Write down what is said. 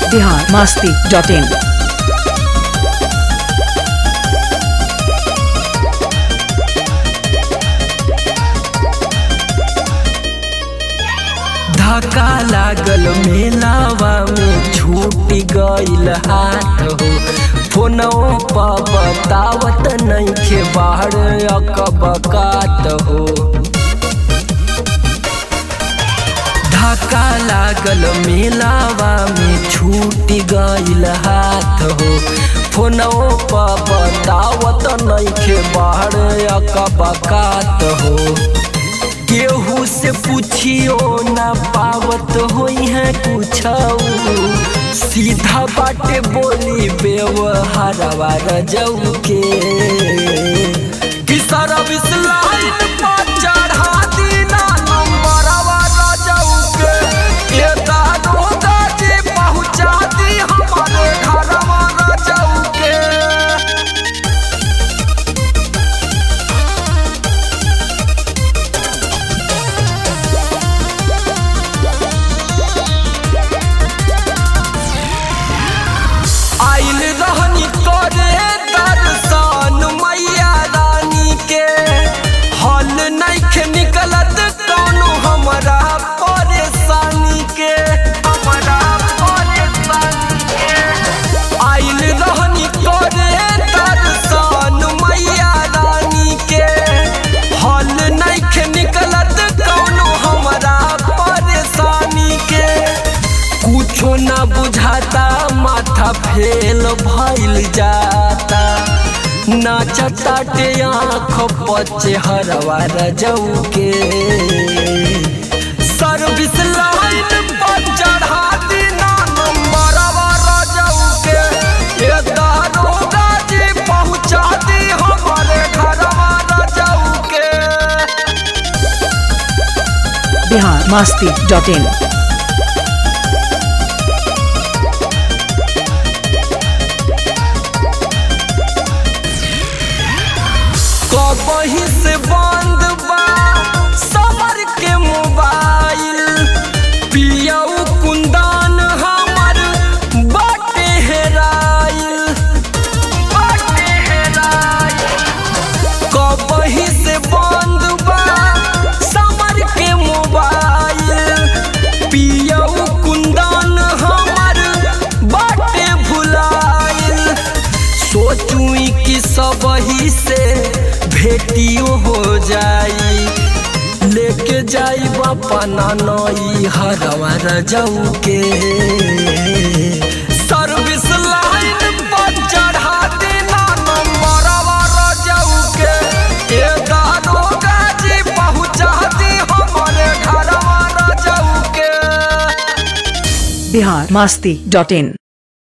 Bihar Masti dot in धक्का लागल मेलावा में छूट गइल हाथ हो फोनो पर बतावत नइखे बाहर अकबकात हो धक्का लागल मेलावा में छूट गइल हाथ हो फोनो पर बतावत नइखे बाहर अकबकात हो केहू से पूछियो ना पावत होई है कुछ सीधा बाटे बोली व्यवहारवा रजऊ के कि सारा विस्लाइन पर चढ़ा दीना नंबरवा रजऊ के ये दारोगा जी पहुंचा दी हमारे घरवा रजऊ के आइल रहनी करे दर्शन मैया रानी के हल नइखे निकलत कौनो हमरा परेशानी के हमरा परेशानी के आइल रहनी करे दर्शन मैया रानी के हल नइखे निकलत कौनो हमरा परेशानी के कुछो ना बुझाता माथा फेल भइल जाता नाचता टे आँख पचे हरवा रजऊ के सर्विस लाइन पर चढ़ा दीना नंबरवा रजऊ के ये दारोगा जी पहुंचा दी हमारे घरवा रजऊ के बिहार मास्ती डॉट इन कबही से बंद बा समर के मोबाइल पियऊ कुंदन हमर बाटे हेराइल बाटे हेराइल कबही से बंद बा समर के मोबाइल पियऊ कुंदन हमर बाटे भुलाइल सोचुई कि सबही से भेटियो हो जाई लेके जाई अपना नई हरवा रजऊ के सर्विस लाइन पर चढ़ा देना नंबरवा रजऊ के ए दारोगा जी पहुंचा दी हमारे घरवा रजऊ के बिहार मास्ती डॉट इन